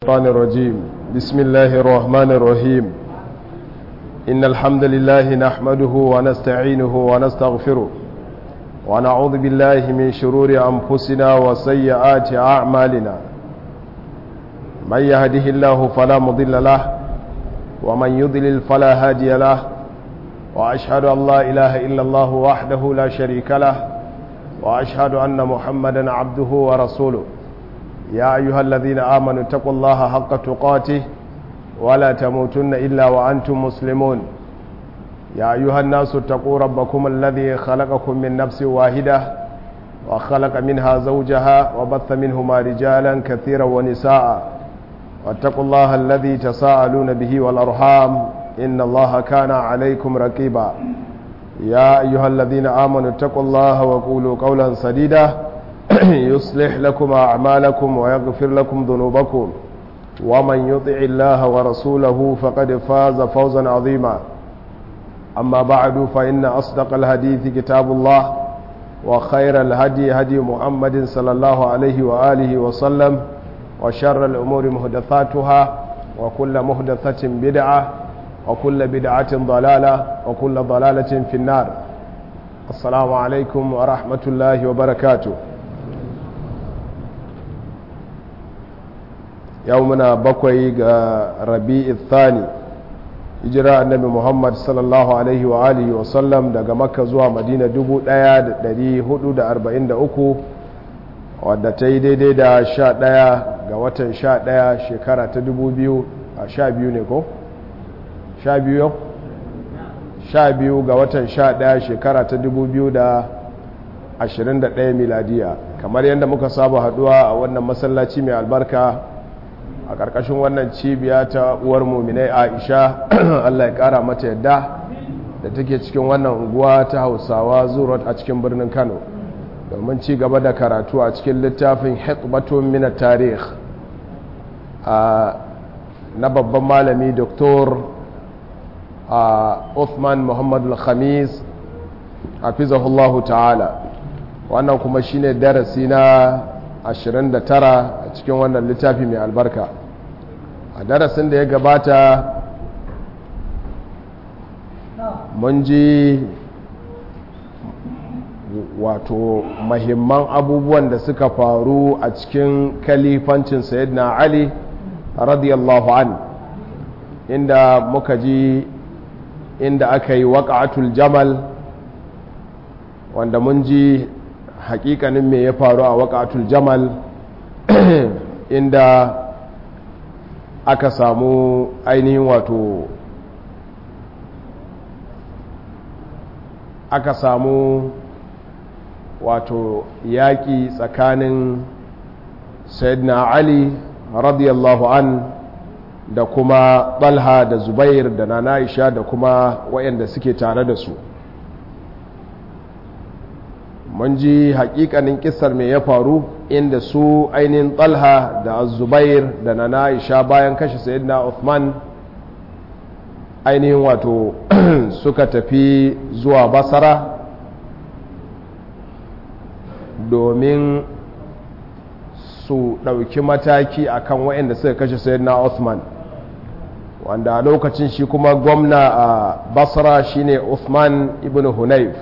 الشيطان الرجيم بسم الله الرحمن الرحيم إن الحمد لله نحمده ونستعينه ونستغفره ونعوذ بالله من شرور أنفسنا وسيئات أعمالنا من يهده الله فلا مضل له ومن يضلل فلا هادي له وأشهد أن لا إله إلا الله وحده لا شريك له وأشهد أن محمدا عبده ورسوله يا أيها الذين آمنوا اتقوا الله حق تقاته ولا تموتن إلا وأنتم مسلمون يا أيها الناس اتقوا ربكم الذي خلقكم من نفس واحدة وخلق منها زوجها وبث منهما رجالا كثيرا ونساء واتقوا الله الذي تساءلون به والأرحام إن الله كان عليكم رقيبا يا أيها الذين آمنوا اتقوا الله وقولوا قولا سديدا يصلح لكم أعمالكم ويغفر لكم ذنوبكم ومن يطع الله ورسوله فقد فاز فوزا عظيما أما بعد فإن أصدق الحديث كتاب الله وخير الهدي هدي محمد صلى الله عليه وآله وسلم وشر الأمور مهدثاتها وكل مهدثة بدعة وكل بدعة ضلالة وكل ضلالة في النار السلام عليكم ورحمة الله وبركاته yau muna bakwai ga rabi'i thani hijira annabi muhammad sallallahu alaihi wa alihi wa sallam daga makka zuwa madina 1443 wadda ta yi daidai da 11 ga watan 11 shekara ta 2000 a 12 ne ko? 12 yau? 12 ga watan 11 shekara ta 2021 miladiya kamar yadda muka saba haduwa a wannan masallaci mai albarka a ƙarƙashin wannan cibiya ta uwar muminai aisha allah ya ƙara mata yadda da take cikin wannan unguwa ta hausawa zurot a cikin birnin kano domin ci gaba da karatu a cikin littafin hikmatun mina tarih na babban malami doktor Uthman muhammadu khamis hafizahullahu ta'ala wannan kuma shine darasi na 29 a cikin wannan littafi mai albarka a darasin da ya gabata mun ji wato mahimman abubuwan da suka faru a cikin kalifancin sayyidina ali radiyallahu an inda muka ji inda aka yi waƙa'atul jamal wanda mun ji hakikanin me ya faru a waƙa'atul jamal inda aka samu ainihin wato aka samu wato yaƙi tsakanin sayyidina ali radiyallahu an da kuma ɗalha da zubair da nana isha da kuma waɗanda suke tare da su mun ji hakikanin kisar mai ya faru inda su ainihin talha da zubair da na aisha bayan kashe sayyidina uthman ainihin wato suka tafi zuwa basara domin su ɗauki mataki akan waɗanda suka kashe sayyidina uthman wanda a lokacin shi kuma gwamna a basra shine uthman ibn hunayf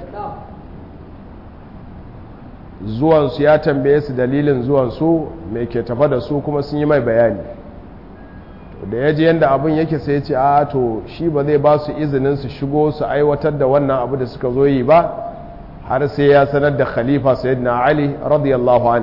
zuwansu ya tambaye su dalilin zuwansu mai ke tafa da su kuma sun yi mai bayani da ya ji yadda abin yake sai ya ce a to shi ba zai ba su izinin su shigo su aiwatar da wannan abu da suka zo yi ba har sai ya sanar da khalifa sayyidina ali radiyallahu an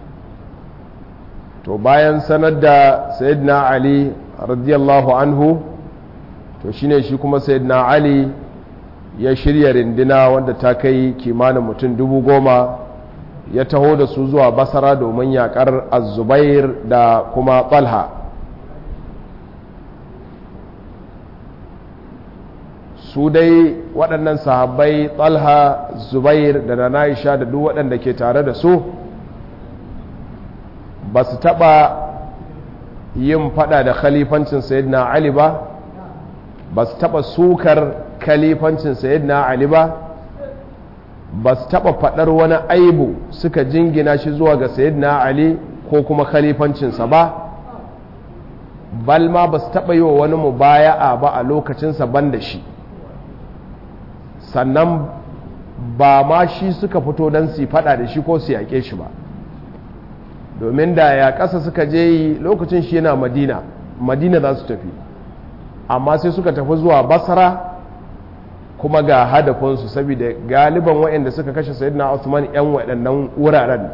to bayan sanar da sayyidina ali radiyallahu anhu to shine shi kuma sayyidina ali ya shirya rindina wanda ta kai kimanin mutum dubu goma ya taho da su zuwa basara domin yakar azubair da kuma talha su dai waɗannan sahabbai talha zubair da na na'isha da duk waɗanda ke tare da su ba su taɓa yin fada da khalifancin sayyidina ali ba ba su taɓa sukar khalifancin sayyidina ali ba ba su taɓa faɗar wani aibu suka jingina shi zuwa ga sayyidina ali ko kuma khalifancinsa ba bal ma ba su taɓa yi wa wani mubaya'a ba a lokacinsa ban da shi sannan ba ma shi suka fito don su faɗa da shi ko su yaƙe shi ba domin da ya ƙasa suka je yi lokacin shi yana madina madina za su tafi amma sai suka tafi zuwa basara kuma ga hadafinsu saboda galiban waɗanda suka kashe sayyidina Usman 'yan waɗannan wuraren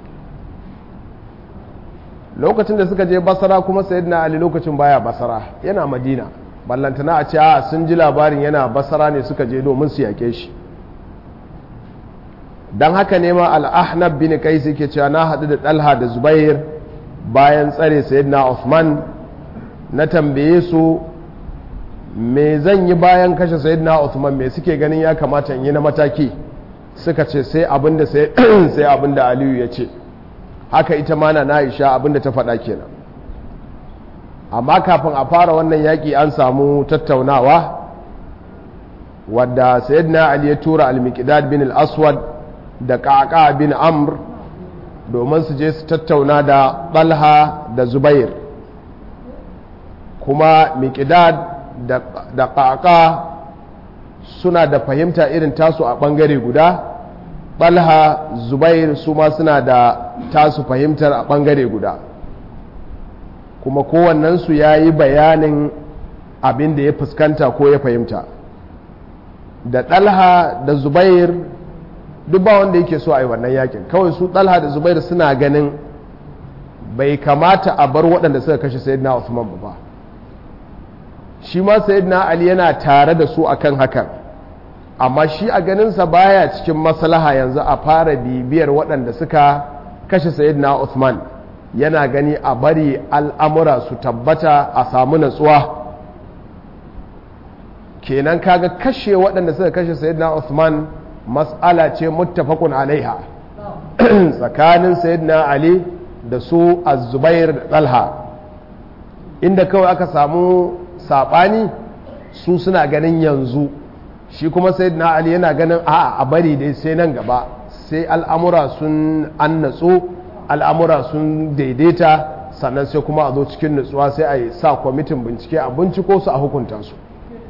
lokacin da suka je basara kuma sayyidina Ali lokacin baya basara yana madina ballantana a ce a sun ji labarin yana basara ne suka je domin su yake shi don haka ne ma al'ahnab bin kai ke cewa na haɗu da ɗalha da zubair bayan tsare sayyidina Usman na tambaye su me zan yi bayan kashe sayyidina Uthman me suke ganin ya kamata in yi na mataki suka ce sai abinda sai abinda Aliyu ya ce haka ita ma na Aisha abinda ta faɗa kenan amma kafin a fara wannan yaƙi an samu tattaunawa wadda sayyidina Ali ya tura al-Miqdad bin al-Aswad da Qaqa bin Amr domin su je su tattauna da Talha da Zubair kuma Miqdad da ƙaƙa suna da fahimta irin tasu a ɓangare guda ɓalha zubair su ma suna da tasu fahimtar a ɓangare guda kuma kowannensu ya yi bayanin abin da ya fuskanta ko ya fahimta da ɗalha da zubair duk ba wanda yake so a yi wannan yakin kawai su ɗalha da zubair suna ganin bai kamata a bar waɗanda suka kashe sayyidina Usman ba shi ma sayyidina ali yana tare da su akan hakan amma shi a ganinsa baya cikin maslaha yanzu a fara bibiyar waɗanda suka kashe sayyidina Uthman yana gani a bari al'amura su tabbata a samu natsuwa kenan kaga kashe waɗanda suka kashe sayyidina Uthman mas'ala ce muttafaqun alaiha tsakanin sayyidina ali da su az-zubair da talha inda kawai aka samu saɓani su suna ganin yanzu shi kuma sai na ali yana ganin a a bari dai sai nan gaba sai al'amura sun an natsu al'amura sun daidaita sannan sai kuma a zo cikin natsuwa sai a yi sa kwamitin bincike a binciko su a hukunta su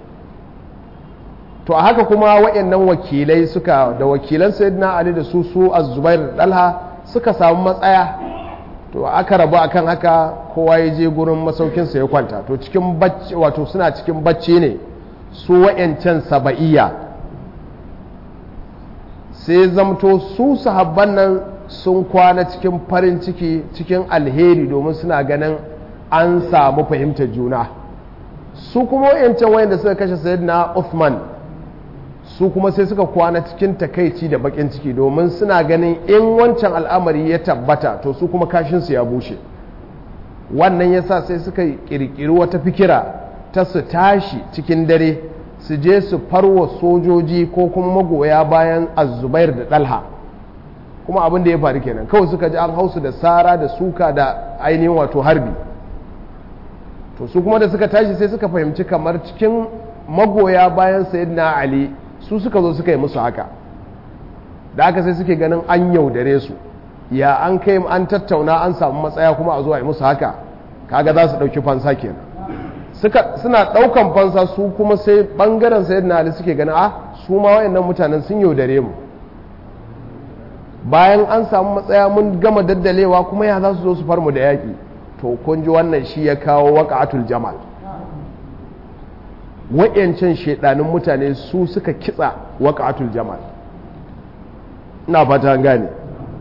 to a haka kuma waɗannan wakilai suka da wakilan sayyidina ali da su su az-zubair da dalha suka samu matsaya to aka rabu akan haka kowa ya je gurin masaukinsa ya kwanta to cikin bacci wato suna cikin bacci ne su wa'yancan saba'iyya sai zamto su sahabban nan sun kwana cikin farin ciki cikin alheri domin suna ganin an samu fahimtar juna su kuma wa'yancan wayanda suka kashe sayyidina Uthman su kuma sai suka kwana cikin takaici da bakin ciki domin suna ganin in wancan al'amari ya tabbata to su kuma kashinsu ya bushe wannan yasa sai suka kirkiri wata fikira ta su tashi cikin dare su je su farwa sojoji ko kuma magoya bayan azubair da dalha kuma abin da ya faru kenan kawai suka ji an hausu da sara da suka da ainihin wato harbi to su kuma da suka tashi sai suka fahimci kamar cikin magoya bayan sayyidina ali su suka zo suka yi musu haka da aka sai suke ganin an yaudare su ya an kai an tattauna an samu matsaya kuma a zo a yi musu haka kaga za su ɗauki fansa kenan suna ɗaukan fansa su kuma sai ɓangaren sayyidina ali suke ganin a su ma wayannan mutanen sun yaudare mu bayan an samu matsaya mun gama daddalewa kuma ya za su zo su far mu da yaƙi to kun ji wannan shi ya kawo waƙatul jamal wa'yancan shaidanin mutane su suka kitsa waƙatul jamal ina fata gane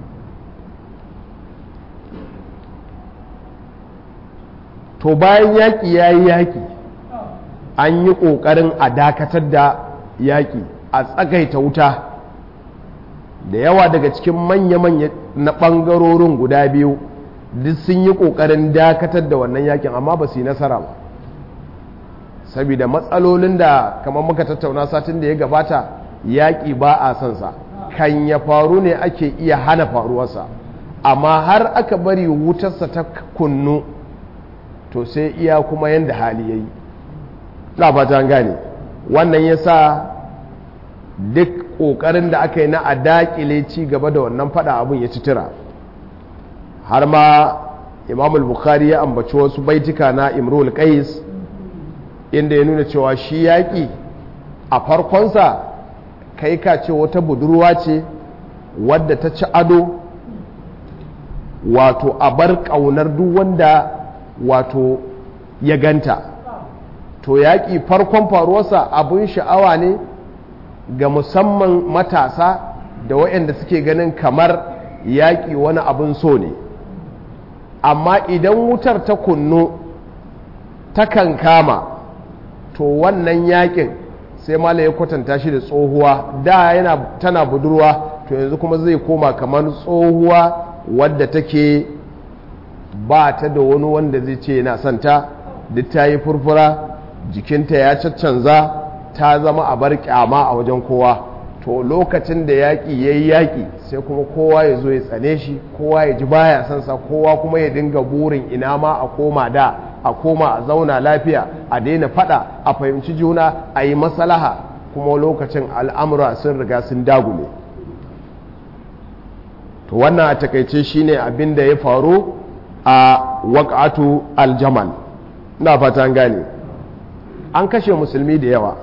to bayan yaƙi ya yi yaƙi an yi ƙoƙarin a dakatar da yaƙi a tsagaita wuta da yawa daga cikin manya-manya na ɓangarorin guda biyu duk sun yi ƙoƙarin dakatar da wannan yaƙin amma ba su yi nasara ba saboda matsalolin da kamar muka tattauna satin da ya gabata yaƙi ba a son sa kan ya faru ne ake iya hana faruwarsa amma har aka bari wutarsa ta kunnu to sai iya kuma yadda hali ya yi na fata gane wannan ya sa duk ƙoƙarin da aka yi na a daƙile ci gaba da wannan fada abin ya citira har ma imam al-bukhari ya ambaci wasu baitika na imrul qais inda ya nuna cewa shi yaƙi a farkonsa kai ka ce wata budurwa ce wadda ta ci ado wato a bar ƙaunar duk wanda wato ya ganta to yaƙi farkon faruwarsa abin sha'awa ne ga musamman matasa da waɗanda suke ganin kamar yaƙi wani abin so ne amma idan wutar ta kunnu takan kama to wannan yaƙin sai mala ya kwatanta shi da tsohuwa da yana tana budurwa to yanzu kuma zai koma kamar tsohuwa wadda take ba ta da wani wanda zai ce yana santa duk ta yi furfura jikinta ya caccanza ta zama a bar kyama a wajen kowa to lokacin da yaƙi ya yi yaƙi sai kuma kowa ya zo ya tsane shi kowa ya ji baya sansa kowa kuma ya dinga burin ina ma a koma da a koma a zauna lafiya a daina fada a fahimci juna a yi masalaha kuma lokacin al'amura sun riga sun dagule to wannan a takaice shine abin da ya faru a waƙatu aljamal na fata gane an kashe musulmi da yawa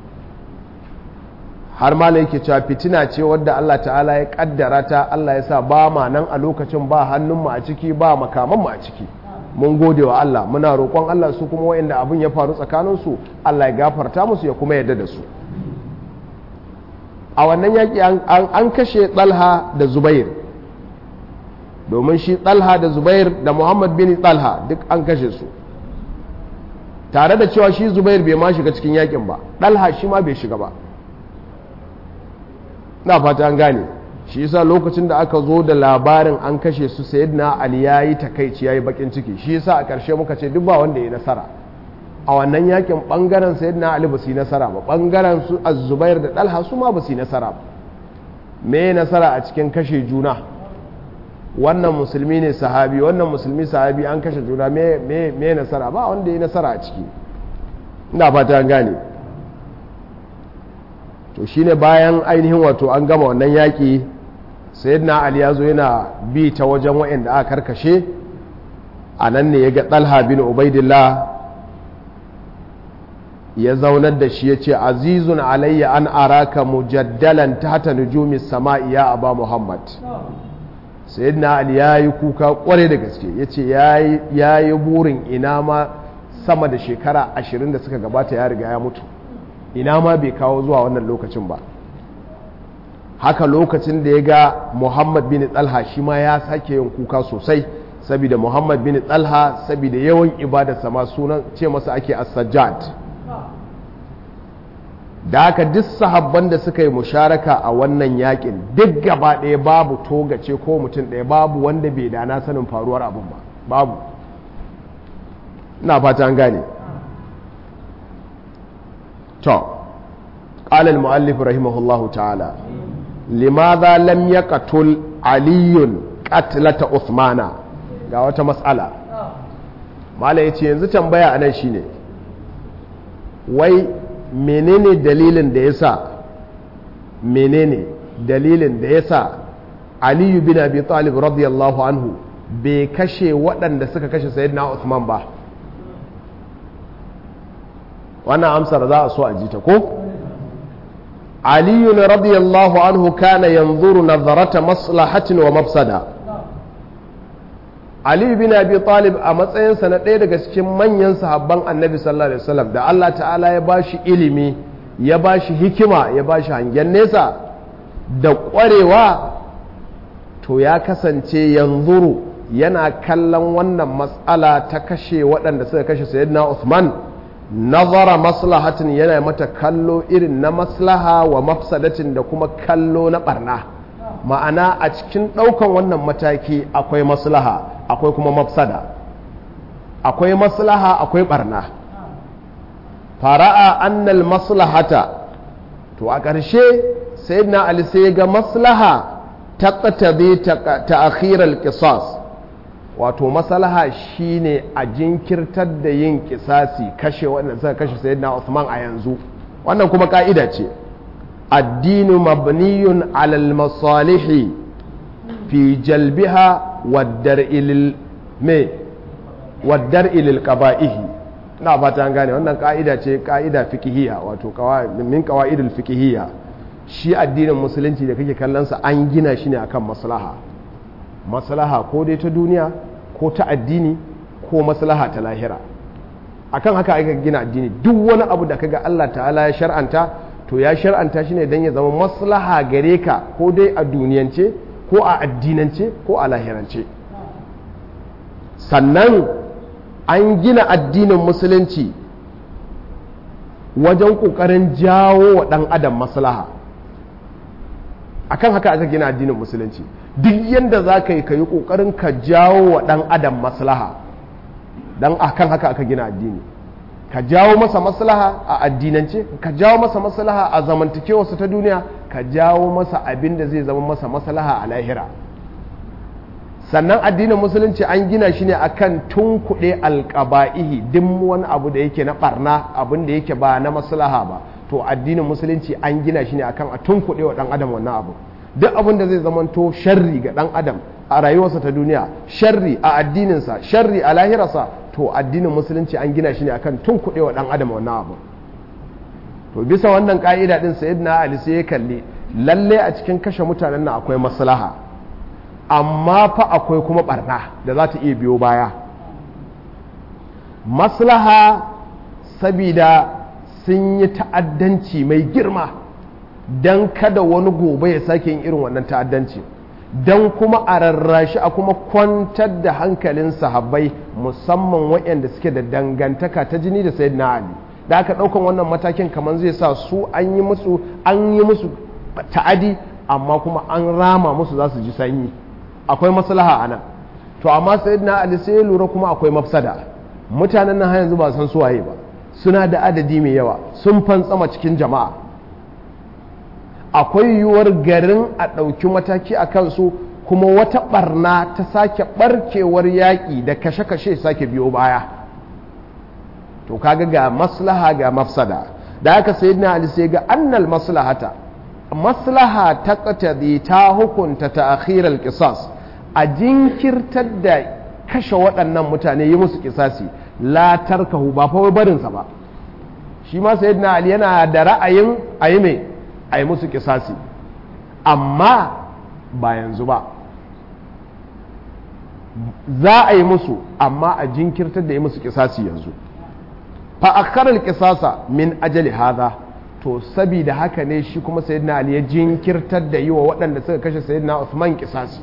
har ma yake cewa fitina ce wadda Allah ta'ala ya kaddara ta Allah ya sa ba ma nan a lokacin ba hannunmu a ciki ba makamanmu a ciki mun gode wa Allah muna roƙon Allah su kuma wa'inda abin ya faru tsakaninsu Allah ya gafarta musu ya kuma yarda da su a wannan yaƙi an kashe ɗalha da zubair domin shi ɗalha da zubair da muhammad bin ɗalha duk an kashe su tare da cewa shi zubair bai ma shiga cikin yaƙin ba ɗalha shi ma bai shiga ba na fata an gane shi yasa lokacin da aka zo da labarin an kashe su sayyidina ali yayi takaici yayi bakin ciki shi yasa a ƙarshe muka ce duk ba wanda ya nasara a wannan yakin bangaren sayyidina ali ba su yi nasara ba bangaren su az-zubair da dalha su ma ba su yi nasara ba me nasara a cikin kashe juna wannan musulmi ne sahabi wannan musulmi sahabi an kashe juna me me me nasara ba wanda ya nasara a ciki ina fata an gane to shine bayan ainihin wato an gama wannan yaƙi sayyidina ali ya zo yana bi ta wajen waɗanda aka karkashe a nan ne ya ga ɗalha bin ubaidillah ya zaunar da shi ya ce azizun alayya an araka mujaddalan ta hata nujumi sama'i ya aba muhammad sayyidina ali ya yi kuka kware da gaske ya ce ya yi burin ina ma sama da shekara ashirin da suka gabata ya riga ya mutu ina ma bai kawo zuwa wannan lokacin ba haka lokacin da ya ga muhammad bin talha shi ma ya sake yin kuka sosai saboda muhammad bin talha saboda yawan ibadarsa ma sunan ce masa ake as-sajjad da haka duk sahabban da suka yi musharaka a wannan yakin duk gaba ɗaya babu togace ko mutum ɗaya babu wanda bai dana sanin faruwar abin ba babu ina fata an gane to قال المؤلف رحمه الله تعالى لماذا لم يقتل علي قتلة عثمان ga wata matsala mala ya ce yanzu tambaya a nan shine wai menene dalilin da ya sa menene dalilin da ya sa aliyu bin abi talib radiyallahu anhu bai kashe waɗanda suka kashe sayyidina Uthman ba wannan amsar za a so a ji ta ko aliyu radiyallahu anhu kana yanzuru nazarata maslahatin wa mafsada aliyu bin abi talib a matsayinsa na ɗaya daga cikin manyan sahabban annabi sallallahu alaihi wasallam da Allah ta'ala ya bashi ilimi ya bashi hikima ya bashi hangen nesa da ƙwarewa to ya kasance yanzuru yana kallon wannan matsala ta kashe waɗanda suka kashe sayyidina Uthman nazara maslahatin yana mata kallo irin na maslaha wa mafsadatin da kuma kallo na barna ma'ana a cikin ɗaukan wannan mataki akwai maslaha akwai kuma mafsada akwai maslaha akwai barna fara'a annal maslahata to a ƙarshe sayyidina ali sai ga maslaha ta ƙatabe ta akhirar qisas wato maslaha shine a jinkirtar da yin kisasi kashe wanda suka kashe sayyidina Uthman a yanzu wannan kuma ka'ida ce addinu mabniyun alal masalihi fi jalbiha wa dar'il me waddar ilil qaba'ihi ina fata an gane wannan ka'ida ce ka'ida fiqhiyya wato min qawaidul fiqhiyya shi addinin musulunci da kake kallon sa an gina shi ne akan maslaha maslaha ko dai ta duniya ko ta addini ko maslaha ta lahira akan haka aka gina addini duk wani abu da kaga Allah ta'ala ya shar'anta to ya shar'anta shi ne don ya zama maslaha gare ka ko dai a duniyance ko a addinance ko a lahirance sannan an gina addinin musulunci wajen ƙoƙarin jawo wa ɗan adam maslaha akan haka aka gina addinin musulunci duk yadda za ka yi ka yi ƙoƙarin ka jawo wa ɗan adam maslaha don akan haka aka gina addini ka jawo masa maslaha a addinance ka jawo masa maslaha a zamantakewarsa ta duniya ka jawo masa abin da zai zama masa maslaha a lahira sannan addinin musulunci an gina shi ne akan tunkuɗe alƙaba'ihi duk wani abu da yake na ɓarna abin da yake ba na maslaha ba to addinin musulunci an gina shi ne akan a tunkuɗe wa ɗan adam wannan abu duk abin da zai zamanto sharri ga ɗan adam a rayuwarsa ta duniya sharri a addininsa sharri a lahirarsa to addinin musulunci an gina shi ne akan tun kuɗe wa ɗan adam wannan abu to bisa wannan ƙa'ida ɗin sayyidina ali sai ya kalli lalle a cikin kashe mutanen nan akwai maslaha amma fa akwai kuma barna da za ta iya biyo baya maslaha sabida sun yi ta'addanci mai girma don kada wani gobe ya sake yin irin wannan ta'addanci don kuma a rarrashi a kuma kwantar da hankalin sahabbai musamman waɗanda suke da dangantaka ta jini da sayyidina ali da aka ɗaukan wannan matakin kamar zai sa su an yi musu an yi musu ta'adi amma kuma an rama musu za su ji sanyi akwai maslaha a nan to amma sayyidina ali sai ya lura kuma akwai mafsada mutanen nan har yanzu ba san suwaye ba suna da adadi mai yawa sun fantsama cikin jama'a akwai yiwuwar garin a ɗauki mataki a kansu kuma wata ɓarna ta sake ɓarkewar yaƙi da kashe-kashe sake biyo baya to kaga ga maslaha ga mafsada da aka sayi na ali sai ga annal maslahata maslaha ta katadi ta hukunta ta akhirar kisas a jinkirtar da kashe waɗannan mutane yi musu kisasi la tarkahu ba fa barinsa ba shi ma sayyidina ali yana da ra'ayin a yi mai a yi musu kisasi amma ba yanzu ba za a yi musu amma a jinkirtar da yi musu kisasi yanzu fa akharar kisasa min ajali haza to sabida haka ne shi kuma sayyidina ali ya jinkirtar da yi wa waɗanda suka kashe sayyidina usman kisasi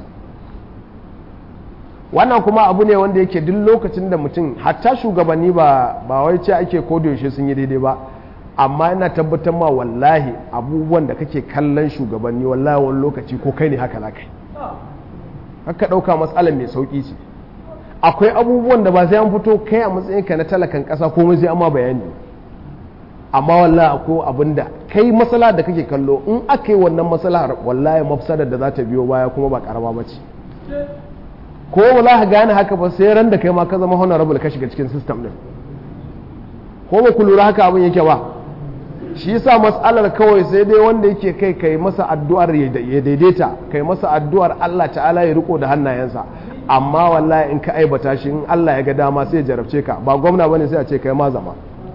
wannan kuma abu ne wanda yake duk lokacin da mutum hatta shugabanni ba ba wai ce ake yaushe sun yi daidai ba amma ina tabbatar ma wallahi abubuwan da kake kallon shugabanni wallahi wani lokaci ko kai ne haka za kai haka ɗauka matsalar mai sauƙi ce akwai abubuwan da ba sai an fito kai a matsayinka na talakan ƙasa ko sai amma bayani amma wallahi akwai abin da kai matsala da kake kallo in aka yi wannan matsalar wallahi mafsadar da za ta biyo baya kuma ba karama ba ce ko ba za ka gane haka ba sai ran da kai ma ka zama honorable ka shiga cikin system din ko ba ku lura haka abin yake ba shi yasa matsalar kawai sai dai wanda yake kai kai masa addu'ar ya daidaita kai masa addu'ar Allah ta'ala ya riko da hannayensa amma wallahi in ka aibata shi in Allah ya ga dama sai ya jarabce ka ba gwamna bane sai a ce kai ma zama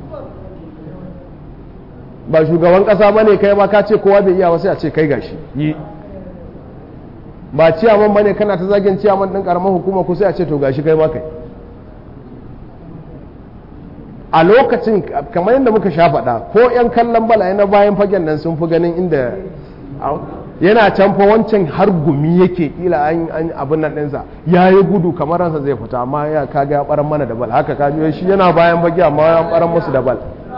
ba shugaban kasa bane kai ma ka ce kowa bai iya ba sai a ce kai gashi yi ba ciyaman bane kana ta zagin ciyaman din karamar hukuma ko sai a ce to gashi kai ma kai a lokacin kamar yadda muka sha faɗa ko 'yan kallon bala na bayan fagen nan sun fi ganin inda yana can fa wancan har gumi yake kila an abin nan ɗinsa ya yi gudu kamar ransa zai fita amma ya kaga ya ɓaran mana da bal haka ka shi yana bayan fage amma ya ɓaran musu da bal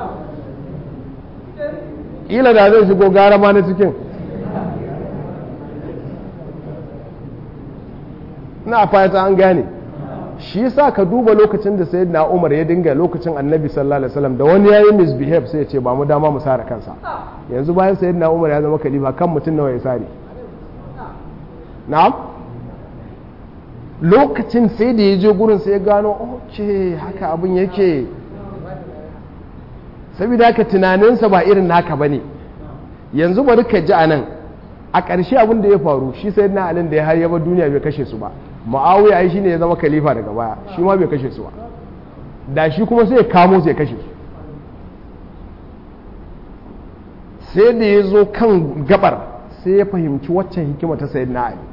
kila da zai shigo gara ma na cikin na fata an gane shi yasa ka duba lokacin da sayyidina Umar ya dinga lokacin Annabi sallallahu alaihi wasallam da wani yayi misbehave sai ya ce ba mu dama mu sare kansa yanzu bayan sayyidina Umar ya zama khalifa kan mutum nawa ya sare na'am lokacin sai da ya je gurin sai ya gano oke haka abin yake saboda haka tunaninsa ba irin naka bane yanzu bari ka ji anan a ƙarshe abin da ya faru shi sayyidina Ali da ya har yaba duniya bai kashe su ba muawiya ai shine ya zama khalifa daga baya shi ma bai kashe su ba da shi kuma sai ya kamo sai ya kashe su sai da ya zo kan gabar sai ya fahimci waccan hikima ta sayyidina ali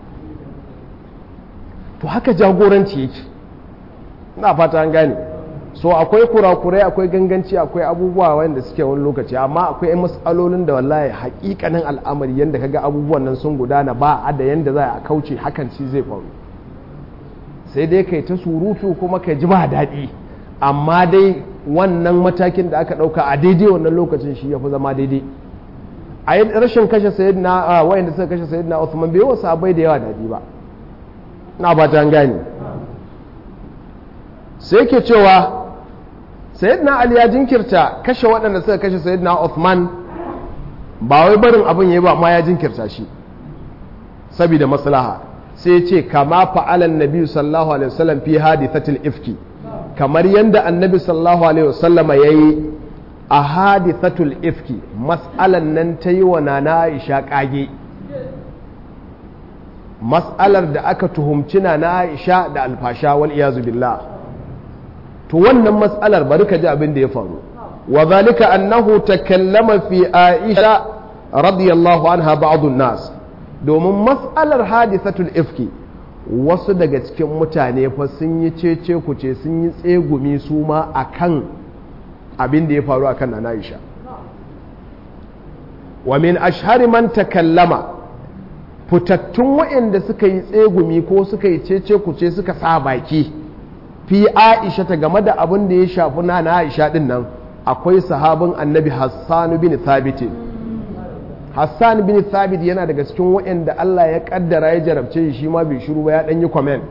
to haka jagoranci yake ina fata an gane so akwai kurakurai akwai ganganci akwai abubuwa wanda suke wani lokaci amma akwai matsalolin da wallahi hakikanin al'amari yadda kaga abubuwan nan sun gudana ba a da yadda za a kauce hakan ci zai faru sai dai kai ta surutu kuma kai ji ba daɗi amma dai wannan matakin da aka ɗauka a daidai wannan lokacin shi ya fi zama daidai a yi rashin kashe sayyidina wayanda suka kashe sayyidina Uthman bai wasu abai da yawa daɗi ba na ba ta gane sai ke cewa sayyidina ali ya jinkirta kashe waɗanda suka kashe sayyidina Uthman ba wai barin abin yayi ba amma ya jinkirta shi saboda maslaha sai ya ce kama fa'alan nabi sallallahu alaihi wasallam fi hadithatil ifki kamar yanda annabi sallallahu alaihi wasallama yayi a hadithatul ifki mas'alan nan ta yi wa nana Aisha kage mas'alar da aka tuhumci nana Aisha da alfasha wal iyazu billah to wannan mas'alar bari ka ji abin da ya faru wa zalika annahu takallama fi Aisha radiyallahu anha ba'dun nas domin mas'alar hadithatul ifki wasu daga cikin mutane fa sun yi cece kuce sun yi tsegumi su ma akan abin da ya faru akan nana Aisha wa min ashhari man takallama fitattun waɗanda suka yi tsegumi ko suka yi cece kuce suka sa baki fi aisha ta game da abin da ya shafi na na aisha din nan akwai sahabin annabi hassan bin thabit hassan bin thabit yana daga cikin waɗanda allah ya kaddara ya jarabce shi ma bai shiru ba ya ɗan yi comment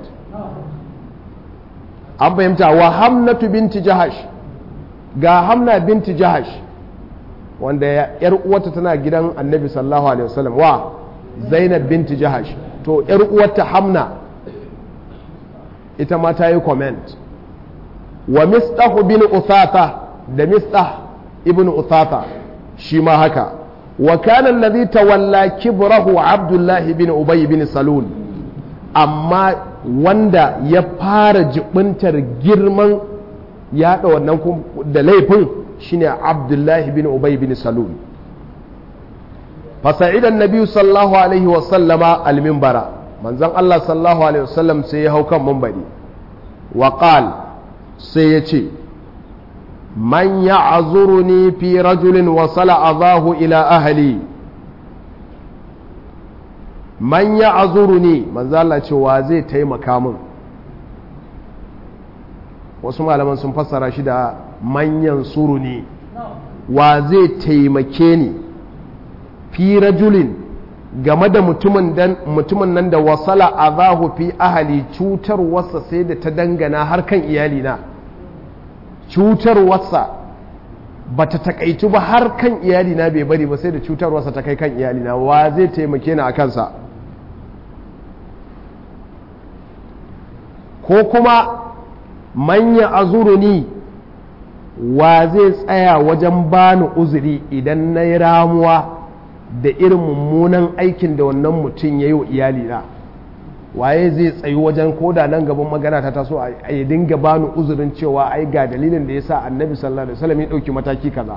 an fahimta wa hamnatu binti jahash ga hamna binti jahash wanda yar uwata tana gidan annabi sallallahu alaihi wasallam wa zainab binti jahash to yar uwarta hamna ita ma ta yi comment wa mistah bin uthata da mistah ibn uthata shi ma haka wa kana alladhi tawalla kibrahu abdullah bin ubay bin salul amma wanda ya fara jibintar girman yaɗa wannan da laifin shine abdullahi bin ubay bin salul fasa'idan nabiyu sallallahu alaihi wasallama almimbara manzon Allah sallallahu alaihi wasallam sai ya hau kan mambari wa qal sai ya ce man ya'zuruni fi rajulin wasala azahu ila ahli man ya'zuruni manzon Allah ce wa zai taimaka min wasu malaman sun fassara shi da manyan suru ne wa zai taimake ni fi rajulin game da mutumin nan da wasala azahu fi ahali cutar wasa sai da ta dangana har kan iyalina cutar wasa ba ta takaitu ba har kan iyalina bai bari ba sai da cutar wasa ta kai kan iyalina wa zai taimake ni a kansa ko kuma manya azuruni wa zai tsaya wajen bani uzuri idan na yi ramuwa da irin mummunan aikin da wannan mutum ya yi wa iyalina waye zai tsayi wajen koda nan gaban magana ta taso a yi dinga bani uzurin cewa ai ga dalilin da ya sa annabi sallallahu alaihi wasallam ya ɗauki mataki kaza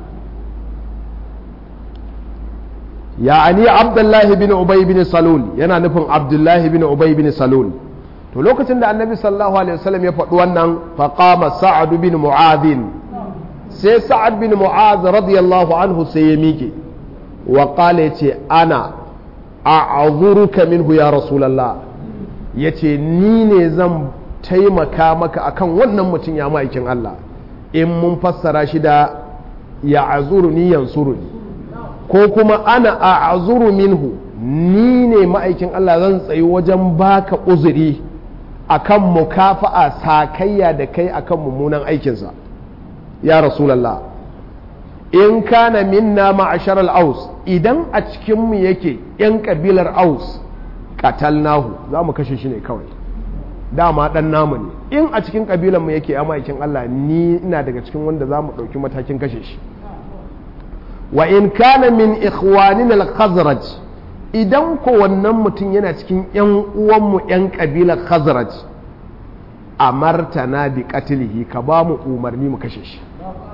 ya'ani abdullahi bin ubay bin salul yana nufin abdullahi bin ubay bin salul to lokacin da annabi sallallahu alaihi wasallam ya faɗi wannan faqama sa'ad bin mu'adh sai sa'ad bin mu'adh radiyallahu anhu sai ya miƙe wa qala yace ana a'zuruka minhu ya rasulullah yace ni ne zan taimaka maka akan wannan mutum ya ma'aikin Allah in mun fassara shi da ya azuruni yansuruni ko kuma ana a'zuru minhu ni ne ma'aikin Allah zan tsayi wajen baka uzuri akan mukafa'a sakayya da kai akan mummunan aikinsa ya rasulallah in kana minna ma'ashar aus idan a cikinmu yake 'yan kabilar aus katalnahu za mu kashe shi ne kawai dama dan namu ne in a cikin kabilanmu yake ya ma'aikin Allah ni ina daga cikin wanda za mu ɗauki matakin kashe shi wa in kana min ikhwanin al-khazraj idan ko wannan mutum yana cikin 'yan uwanmu 'yan ƙabilar khazraj a martana bi katilihi ka ba mu umarni mu kashe shi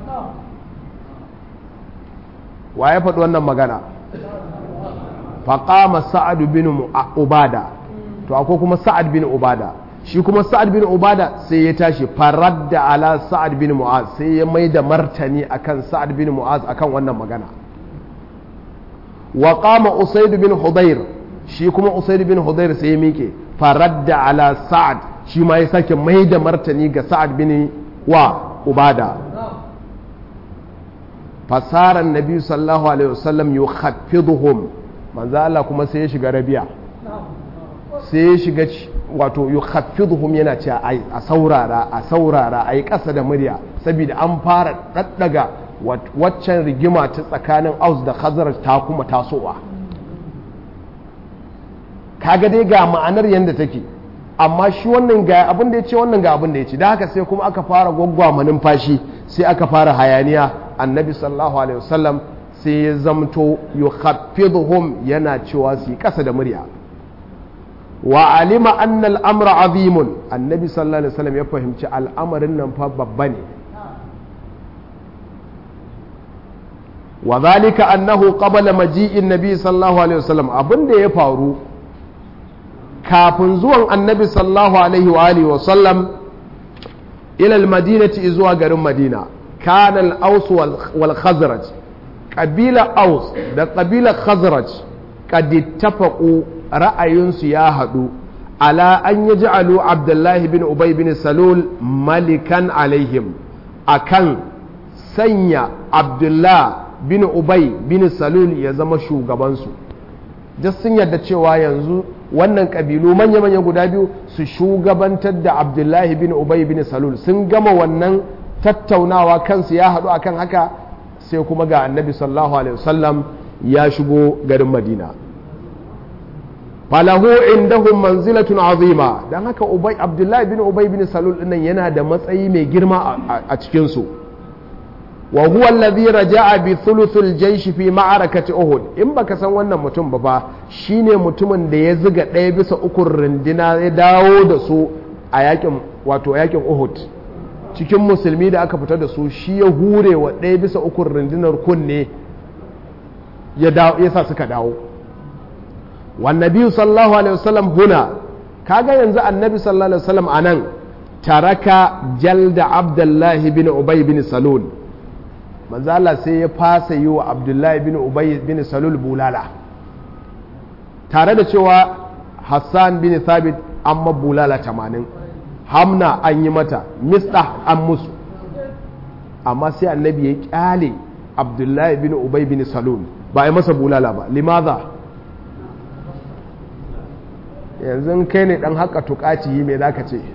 wa ya faɗi wannan magana faƙama sa'ad bin ubada to akwai kuma sa'ad bin ubada shi kuma sa'ad bin ubada sai ya tashi farar da ala sa'ad bin mu'az sai ya mai da martani akan sa'ad bin mu'az akan wannan magana wa qama usaid bin hudayr shi kuma usaid bin hudayr sai ya miƙe farar da ala sa'ad shi ma ya sake mai da martani ga sa'ad bin wa ubada fasarar nabi sallallahu alaihi wasallam yukhaffiduhum manzo Allah kuma sai ya shiga rabiya sai ya shiga wato yukhaffiduhum yana cewa ai a saurara a saurara ai kasa da murya saboda an fara daddaga waccan rigima ta tsakanin Aus da Khazraj ta kuma tasowa kaga dai ga ma'anar yanda take amma shi wannan ga abin da ya ce wannan ga abin da ya ce da haka sai kuma aka fara gwaggwama numfashi sai aka fara hayaniya annabi sallallahu alaihi wasallam sai ya zamto yukhaffiduhum yana cewa su yi kasa da murya wa alima anna al'amra azimun annabi sallallahu alaihi wasallam ya fahimci al'amarin nan fa babba ne wa zalika annahu qabala maji'in nabi sallallahu alaihi wasallam abinda ya faru kafin zuwan annabi sallallahu alaihi wa alihi wasallam ila al-madinati zuwa garin madina kana al-aus wal khazraj qabila aus da qabila khazraj qad ittafaqu ra'ayinsu ya haɗu ala an yaj'alu abdullahi bin ubay bin salul malikan alaihim akan sanya abdullah bin ubay bin salul ya zama shugabansu just sun yarda cewa yanzu wannan kabilu manya-manya guda biyu su shugabantar da abdullahi bin ubay bin salul sun gama wannan tattaunawa kansu ya haɗu akan haka sai kuma ga annabi sallallahu alaihi wasallam ya shigo garin madina falahu indahum manzilatun azima dan haka ubay abdullahi bin ubay bin salul dinnan yana da matsayi mai girma a cikin su wa huwa alladhi raja'a bi thuluthil jaysh fi ma'arakati uhud in baka san wannan mutum ba fa shine mutumin da ya ziga ɗaya bisa ukun rindina ya dawo da su a yakin wato yakin uhud cikin musulmi da aka fita da su shi ya hure wa ɗaya bisa ukun rundunar kunne ya sa suka dawo wannabi sallallahu alaihi wasallam huna kaga yanzu annabi sallallahu alaihi wasallam anan taraka jalda abdullahi bin ubay bin salul manzo Allah sai ya fasa yi wa abdullahi bin ubay bin salul bulala tare da cewa hassan bin thabit amma bulala 80 hamna an yi mata mista an musu amma sai annabi ya kyale abdullahi bin ubay bin salul ba a masa bulala ba limaza yanzu kai ne dan haka tukaci yi mai zaka ce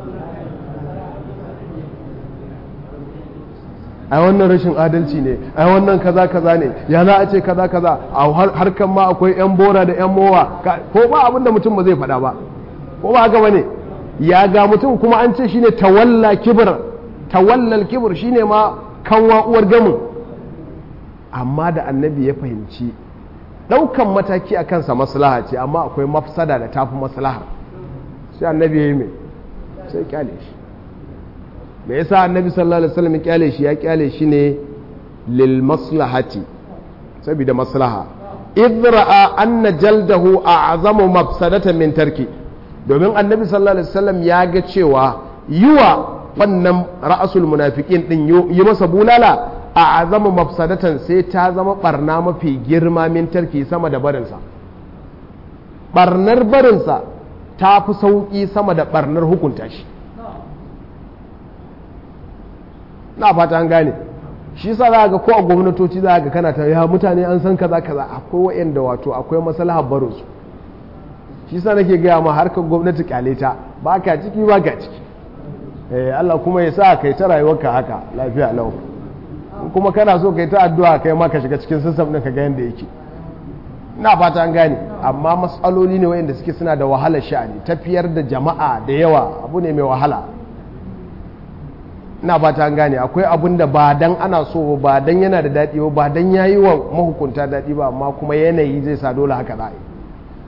ai wannan rashin adalci ne ai wannan kaza kaza ne ya za a ce kaza kaza a harkan ma akwai yan bora da yan mowa ko ba abinda mutum ba zai faɗa ba ko ba haka bane ya ga mutum kuma an ce shine tawalla kibir tawallal kibir shine ma kanwa uwar gamin amma da annabi ya fahimci ɗaukan mataki a kansa maslaha ce amma akwai mafsada da tafi maslaha sai annabi ya yi mai sai kyale shi me yasa annabi sallallahu alaihi wasallam kyale shi ya kyale shi ne lil maslahati saboda maslaha idh ra'a anna jaldahu a'zamu mafsadatan min tarki domin annabi sallallahu alaihi wasallam ya ga cewa yiwa wannan ra'asul munafiqin din yi masa bulala a azama mafsadatan sai ta zama barna mafi girma min tarki sama da barinsa barnar barinsa ta fi sauƙi sama da barnar hukunta shi na fata an gane shi sa za ga ko a gwamnatoci za ga kana ta ya mutane an san kaza kaza akwai wa'anda wato akwai maslahar barinsu shi sa nake gaya ma harkar gwamnati kyale ta ba ka ciki ba ka ciki Allah kuma ya sa kai ta rayuwarka haka lafiya lau kuma kana so kai ta addu'a kai ma ka shiga cikin system ɗin ka ga yadda yake ina fata an gane amma matsaloli ne wayanda suke suna da wahalar sha'ani tafiyar da jama'a da yawa abu ne mai wahala ina fata an gane akwai abun da ba dan ana so ba dan yana da daɗi ba dan yayi wa mahukunta daɗi ba amma kuma yanayi zai sa dole haka za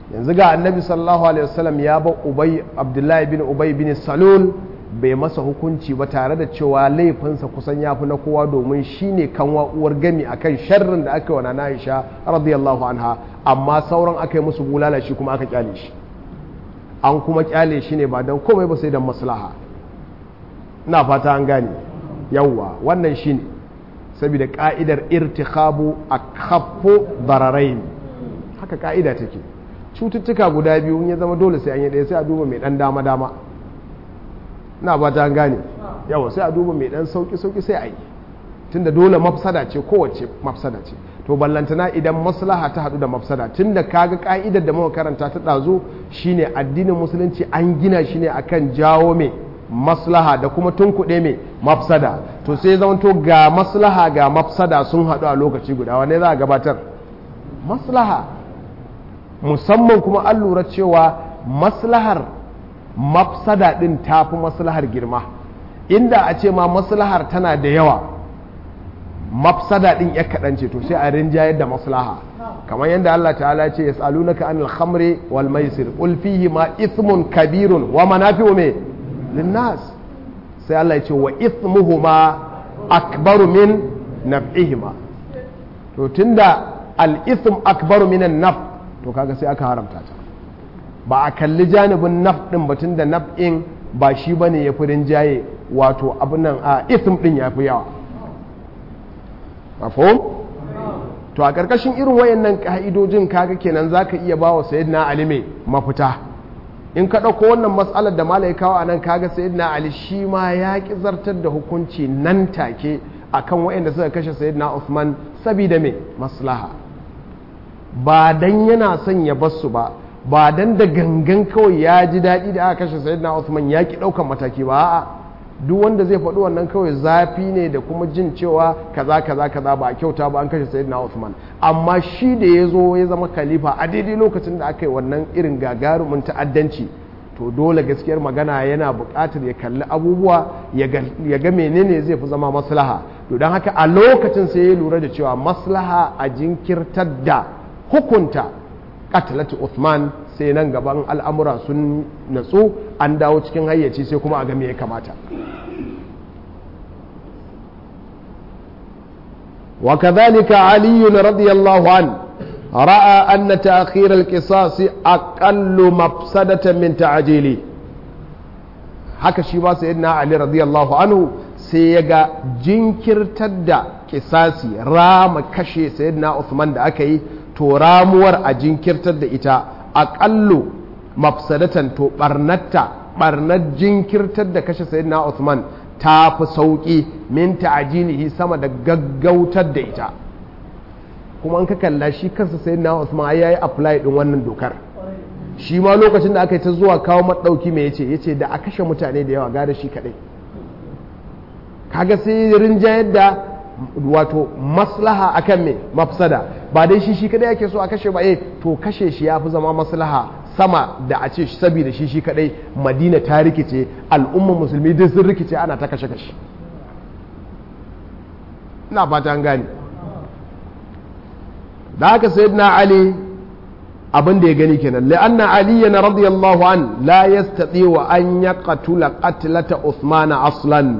yanzu ga annabi sallallahu alaihi wasallam ya ba ubay abdullahi bin ubay bin salul bai masa hukunci ba tare da cewa laifinsa kusan ya fi na kowa domin shine kanwa uwar gami akan sharrin da aka yi wa nana Aisha radiyallahu anha amma sauran aka yi musu bulala shi kuma aka kyale shi an kuma kyale shi ne ba don komai ba sai don maslaha ina fata an gane yawwa wannan shine saboda ka'idar irtikhabu akhaffu dararain haka ka'ida take cututtuka guda biyu ya zama dole sai an yi ɗaya sai a duba mai ɗan dama dama na ba ta gane yawa sai a duba mai ɗan sauki sauki sai a yi tunda dole mafsada ce kowace mafsada ce to ballantana idan maslaha ta haɗu da mafsada tunda kaga ka'idar da muka karanta ta ɗazu shine addinin musulunci an gina shi ne akan jawo mai maslaha da kuma tunkuɗe mai mafsada to sai zamanto ga maslaha ga mafsada sun haɗu a lokaci guda wane za a gabatar maslaha musamman kuma an lura cewa maslahar mafsada ɗin ta fi maslahar girma inda a ce ma maslahar tana da yawa mafsada ɗin ya kaɗan ce to sai a rinjayar da maslaha kamar yadda Allah ta'ala ce ya tsalunaka an alhamri wal maisir qul fihi ma ithmun kabirun wa manafi'u me linnas sai Allah ya ce wa ithmuhuma akbaru min naf'ihima to tunda al-ithm akbaru min an-naf to kaga sai aka haramta ta ba a kalli janibin naf din batun da naf'in ba shi bane ya fi rinjaye wato abin nan a ithm din ya fi yawa mafhum to a ƙarƙashin irin wayannan ka'idojin kaga kenan zaka iya bawa sayyidina ali mai mafita in ka ɗauko wannan matsalar da malai kawo a nan kaga sayyidina ali shi ma ya ƙi zartar da hukunci nan take akan wayanda suka kashe sayyidina Uthman sabida mai maslaha ba dan yana son ya basu ba ba dan da gangan kawai ya ji daɗi da aka kashe sayyidina Uthman ya ki ɗaukan mataki ba a'a duk wanda zai faɗi wannan kawai zafi ne da kuma jin cewa kaza kaza kaza ba a kyauta ba an kashe sayyidina Uthman amma shi da ya zo ya zama khalifa a daidai lokacin da aka yi wannan irin gagarumin ta'addanci to dole gaskiyar magana yana buƙatar ya kalli abubuwa ya ga menene zai fi zama maslaha to don haka a lokacin sai ya lura da cewa maslaha a jinkirtar da hukunta katalatu Uthman sai nan gaban al'amura sun natsu an dawo cikin hayyaci sai kuma a ga me ya kamata وكذلك علي رضي الله عنه رأى أن تأخير القصاص أقل مفسدة من تعجيله haka shi ba sayyidina Ali radiyallahu anhu sai ya ga jinkirtar da kisasi rama kashe sayyidina Uthman da aka yi to ramuwar a jinkirtar da ita aƙallu mafsadatan to barnatta barnar jinkirtar da kashe sayyidina Uthman ta fi sauƙi min ta'ajilihi sama da gaggautar da ita kuma an ka kalla shi kansa sayyidina Uthman ya yi apply din wannan dokar shi ma lokacin da aka yi ta zuwa kawo maɗauki mai yace yace da a kashe mutane da yawa gada shi kaɗai kaga sai rinjayar da wato maslaha akan me mafsada ba dai shi shi kadai yake so a kashe ba eh to kashe shi ya fi zama maslaha sama da a ce saboda shi shi kadai madina ta rikice al'ummar musulmi duk sun rikice ana ta kashe kashe ina fata an gane da haka sayyidina ali abin da ya gani kenan la'anna aliyan radiyallahu an la yastati wa an yaqtula qatlata usmana aslan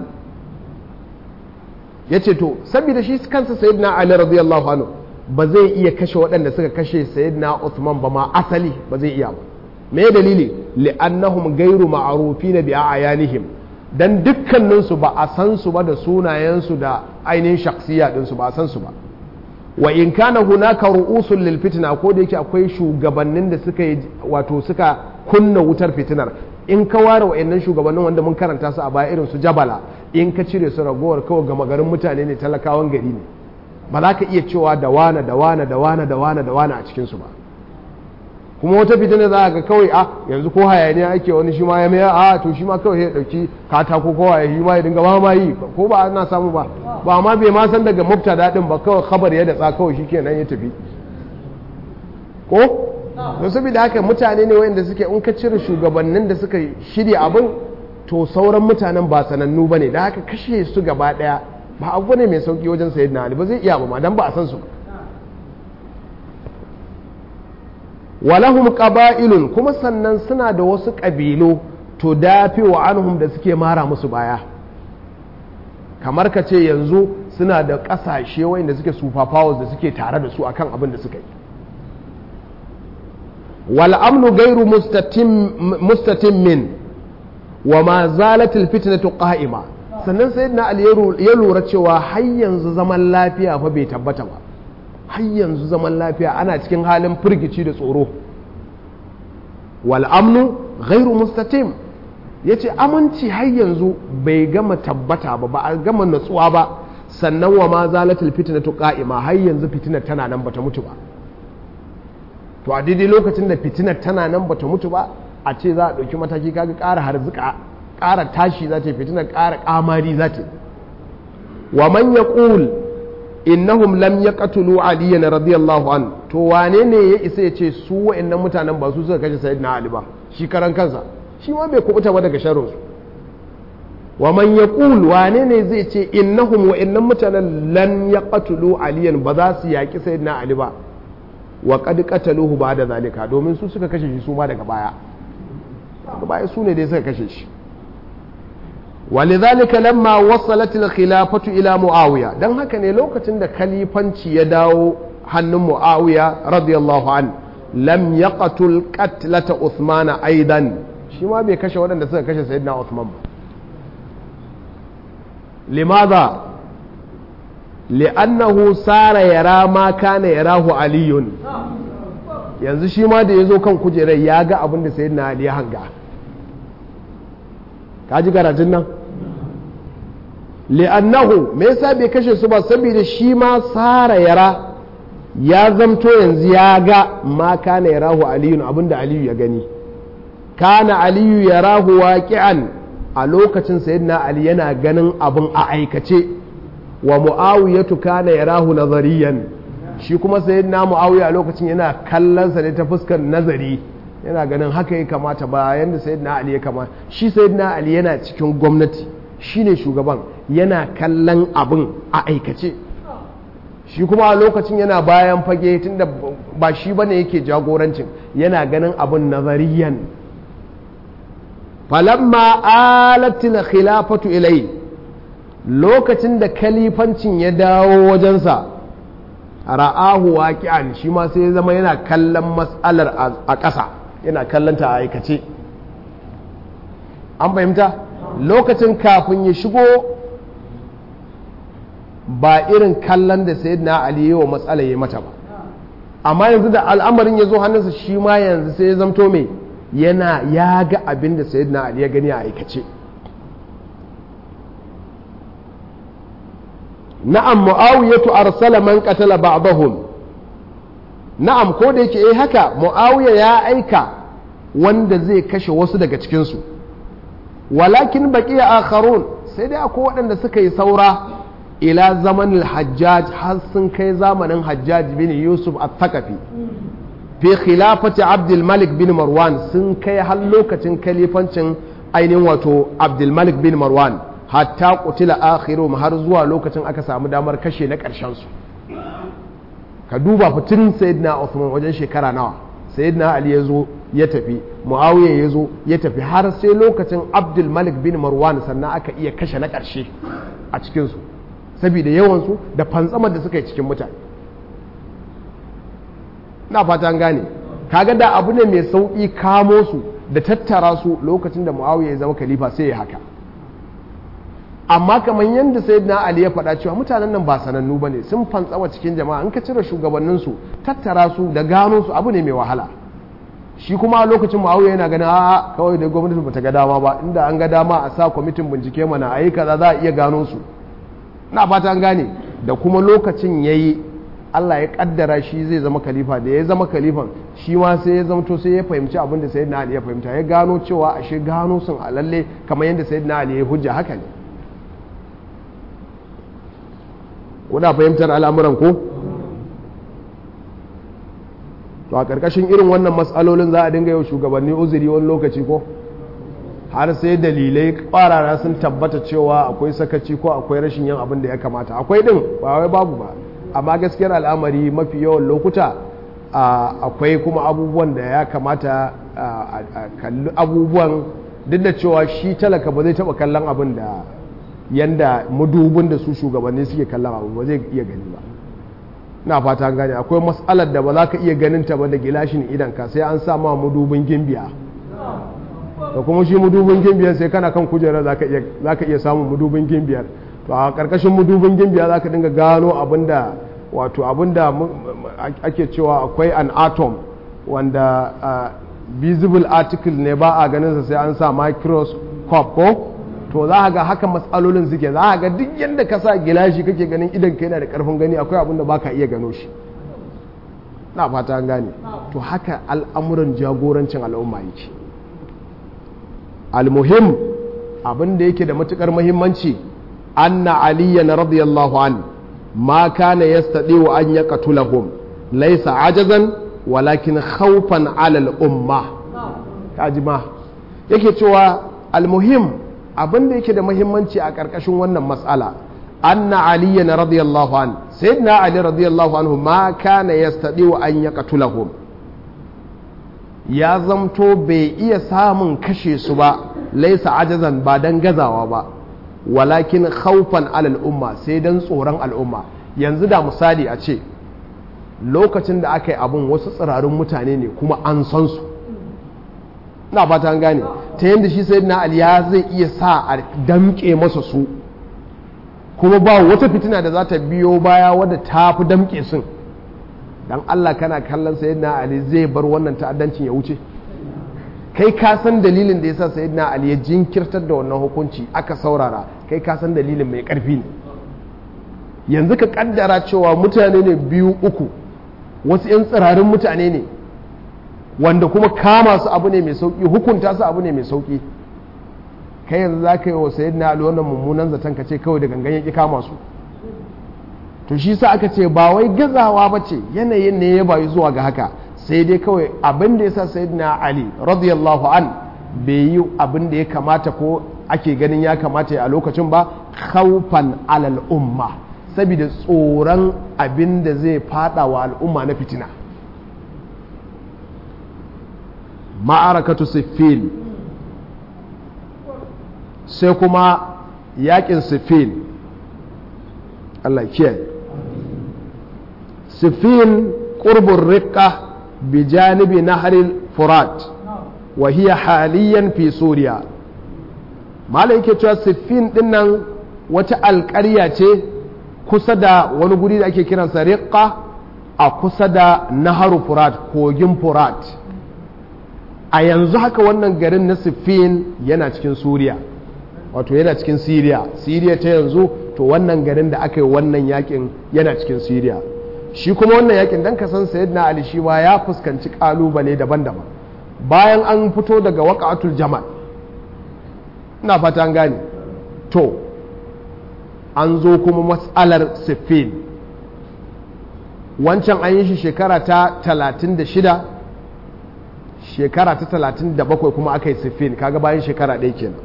ya ce to saboda shi kansa sayyidina ali radiyallahu anhu ba zai iya kashe waɗanda suka kashe sayyidina Uthman ba ma asali ba zai iya ba me dalili li'annahum gairu ma'rufina bi ayanihim dan dukkanin su ba a san su ba da sunayen su da ainihin shakhsiya din su ba a san su ba wa in kana hunaka ru'usul lil fitna ko da yake akwai shugabannin da suka yi wato suka kunna wutar fitinar in ka ware wa'annan shugabannin wanda mun karanta su a baya irin su jabala in ka cire su ragowar kawai gama garin mutane ne talakawan gari ne ba za ka iya cewa da wane da wane da wane da wane da wane a cikinsu ba kuma wata fitina za ga kawai a yanzu ko hayaniya ake wani shi ma ya mai a to shi ma kawai ya dauki katako ko ya yi ma ya dinga ba ma yi ko ba ana samu ba ba ma bai ma san daga mufta daɗin ba kawai khabar ya datsa kawai shi kenan ya tafi ko don saboda haka mutane ne wayanda suke in ka cire shugabannin da suka shirya abin to sauran mutanen ba sanannu ba ne da haka kashe su gaba daya ba abu ne mai sauki wajen sayid na ba zai iya ba ma dan ba a san su walahum qaba'ilun kuma sannan suna da wasu ƙabilu to dafi wa anhum da suke mara musu baya kamar ka ce yanzu suna da ƙasashe wanda suke super powers da suke tare da su akan abin da suka yi wal amnu gairu mustatim min wa ma zalatil fitnatu qa'ima sannan sayyidina ali ya lura cewa har yanzu zaman lafiya fa bai tabbata ba har yanzu zaman lafiya ana cikin halin firgici da tsoro wal amnu ghairu mustatim yace aminci har yanzu bai gama tabbata ba ba a gama natsuwa ba sannan wa ma zalatul fitnatu qa'ima har yanzu fitinar tana nan bata mutu ba to a daidai lokacin da fitinar tana nan bata mutu ba a ce za a ɗauki mataki kaga ƙara harzuka ƙara tashi za ta fitinar ƙara ƙamari za ta wa man yaqul innahum lam yaqtulu aliyan radiyallahu an to wane ne ya isa ya ce su wa'annan mutanen ba su suka kashe sayyidina ali ba shi karan kansa shi ma bai kubuta ba daga sharrin su wa man yaqul wane ne zai ce innahum wa'annan mutanen lan yaqtulu aliyan ba za su yaki sayyidina ali ba wa qad qataluhu ba'da zalika domin su suka kashe shi su ma daga baya daga baya su ne dai suka kashe shi ولذلك لما وصلت الخلافة إلى معاوية دان هكا ne lokacin da khalifanci ya dawo hannun Muawiya radiyallahu an lam yaqtul qatlata Uthman aidan shi ma bai kashe waɗanda suka kashe sayyidina Uthman ba limadha li'annahu sara yara ma kana yarahu aliyun yanzu shi ma da yazo kan kujerar ya ga abin da sayyidina Ali ya hanga ka ji karatun nan li'annahu me yasa bai kashe su ba saboda shi ma sara yara ya zamto yanzu ya ga ma kana yarahu aliyun abinda aliyu ya gani kana aliyu yarahu waqi'an a lokacin sayyidina ali yana ganin abin a aikace wa muawiyatu kana yarahu nazariyan shi kuma sayyidina muawiya a lokacin yana kallon sa ne ta fuskar nazari yana ganin haka ya kamata ba yadda sayyidina ali ya kamata shi sayyidina ali yana cikin gwamnati shine shugaban yana kallon abin a aikace shi kuma a lokacin yana bayan fage tunda ba shi bane yake jagorancin yana ganin abin nazariyan falamma alatil khilafatu ilai lokacin da kalifancin ya dawo wajensa ra'ahu waqi'an shi ma sai ya zama yana kallon matsalar a ƙasa yana kallonta a aikace an fahimta lokacin kafin ya shigo ba irin kallon da sayyidina ali ya wa matsala ya mata ba amma yanzu da al'amarin ya zo hannunsa shi ma yanzu sai ya zamto mai yana ya ga abin da sayyidina ali ya gani a aikace na'am mu'awiyatu arsala man qatala ba'dahum na'am ko da yake eh haka mu'awiya ya aika wanda zai kashe wasu daga cikinsu walakin baqiya akharun sai dai akwai waɗanda suka yi saura ila zamanin hajjaj har sun kai zamanin hajjaj bin yusuf al-thaqafi fi khilafati abdul malik bin marwan sun kai har lokacin kalifancin ainihin wato abdul malik bin marwan hatta qutila akhirum har zuwa lokacin aka samu damar kashe na ƙarshen su ka duba fitin sayyidina Uthman wajen shekara nawa sayyidina Ali ya zo ya tafi Muawiya ya zo ya tafi har sai lokacin Abdul Malik bin Marwan sannan aka iya kashe na ƙarshe a cikin su saboda yawan su da fantsamar da suka yi cikin mutane na fata an gane kaga da abu ne mai sauki kamo su da tattara su lokacin da Muawiya ya zama khalifa sai ya haka amma kamar yadda sayyidina ali ya faɗa cewa mutanen nan ba sanannu ba ne sun fantsawa cikin jama'a in ka cire shugabanninsu tattara su da gano su abu ne mai wahala shi kuma a lokacin ma'auya yana ganin a'a kawai da gwamnati bata ga dama ba inda an ga dama a sa kwamitin bincike mana a yi kaza za a iya gano su na fata an gane da kuma lokacin ya yi Allah ya kaddara shi zai zama khalifa da ya zama khalifan shi ma sai ya zamto sai ya fahimci abin da sayyidina ali ya fahimta ya gano cewa ashe gano sun a lalle kamar yadda sayyidina ali ya hujja haka ne kuna fahimtar al'amuran ko to a ƙarƙashin irin wannan matsalolin za a dinga yau shugabanni uzuri wani lokaci ko har sai dalilai ƙwarara sun tabbata cewa akwai sakaci ko akwai rashin yin abin da ya kamata akwai ɗin ba wai babu ba amma gaskiyar al'amari mafi yawan lokuta akwai kuma abubuwan da ya kamata a kalli abubuwan duk da cewa shi talaka ba zai taba kallon abin da yanda madubin da su shugabanni suke kallon abu ba zai iya gani ba na fata gane akwai matsalar da ba za ka iya ganin ta ba da gilashin idan ka sai an sa ma madubin gimbiya da kuma shi madubin gimbiyar sai kana kan kujerar za ka iya samun madubin gimbiyar to a karkashin madubin gimbiya za ka dinga gano abinda wato abinda ake cewa akwai an atom wanda visible article ne ba a ganin sa sai an sa microscope ko to za ga haka matsalolin suke za ga duk yadda ka sa gilashi kake ganin idan ka yana da karfin gani akwai abinda ba ka iya gano shi na fata an gane to haka al'amuran jagorancin al'umma yake almuhim abin da yake da matukar muhimmanci anna aliyan radiyallahu an ma kana yastadiu an yaqtulahum laysa ajazan walakin khawfan ala al-umma kaji ma yake cewa almuhim abin da yake da muhimmanci a karkashin wannan mas'ala anna aliyan radiyallahu an sayyidina ali radiyallahu anhu ma kana yastadiu an yaqtulahum ya zamto bai iya samun kashe su ba laisa ajazan ba don gazawa ba walakin khawfan alal umma sai don tsoron al'umma yanzu da misali a ce lokacin da aka yi abun wasu tsirarun mutane ne kuma an san su na fata an gane ta yadda shi sai na aliya zai iya sa a damƙe masa su kuma ba wata fitina da za ta biyo baya wadda ta fi damƙe sun dan Allah kana kallon sayyidina Ali zai bar wannan ta'addancin ya wuce kai ka san dalilin da yasa sayyidina Ali ya jinkirtar da wannan hukunci aka saurara kai ka san dalilin mai karfi ne yanzu ka kaddara cewa mutane ne biyu uku wasu yan tsirarin mutane ne wanda kuma kama su abu ne mai sauki hukunta su abu ne mai sauki kai yanzu za ka yi wa sayyidina Ali wannan mummunan zaton ka ce kawai da gangan ya ki kama su to shi sa aka ce ba wai gazawa ba ce yanayin ne ya bayi zuwa ga haka sai dai kawai abin da ya sa sayyidina ali radiyallahu an bai yi abin da ya kamata ko ake ganin ya kamata a lokacin ba khawfan alal umma saboda tsoron abin da zai fada wa al'umma na fitina ma'arakatu siffin sai kuma yakin siffin Allah kiyaye sifin qurbur riqqa bi janibi nahril furat wa hiya haliyan fi suriya malai yake cewa sifin din nan wata alƙarya ce kusa da wani guri da ake kiransa riqqa a kusa da naharu furat kogin furat a yanzu haka wannan garin na sifin yana cikin suriya wato yana cikin siriya siriya ta yanzu to wannan garin da aka yi wannan yakin yana cikin siriya shi kuma wannan yakin dan kasan sayyidina ali shi ma ya fuskanci kalubale daban-daban bayan an fito daga waqatul jamal ina fata an gane to an zo kuma matsalar siffin wancan an yi shi shekara ta 36 shekara ta 37 kuma aka yi siffin kaga bayan shekara ɗaya kenan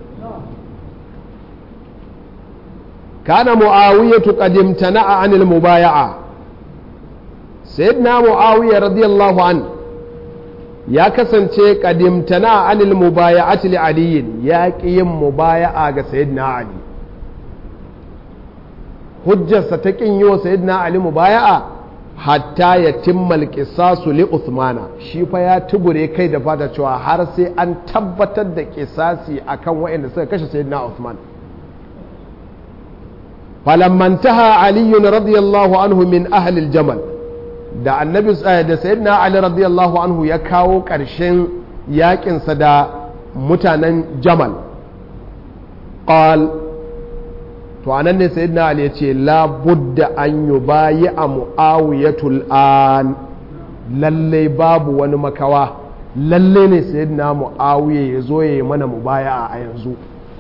kana mu'awiyatu qad imtana'a 'anil mubaya'a sayyidina mu'awiya radiyallahu an ya kasance qad imtana'a 'anil mubaya'ati li ali ya ƙi yin mubaya'a ga sayyidina ali hujjarsa ta kin yi wa sayyidina ali mubaya'a hatta ya timmal qisasu li uthmana shi fa ya tubure kai da fata cewa har sai an tabbatar da kisasi akan waɗanda suka kashe sayyidina uthman فلما انتهى علي رضي الله عنه من أهل الجمل da annabi da sayyidina ali radiyallahu anhu ya kawo ƙarshen yaƙinsa da mutanen jamal qal to anan ne sayyidina ali ya ce la budda an yubayi a muawiyatul an lalle babu wani makawa lalle ne sayyidina muawiya ya zo ya yi mana mubaya a yanzu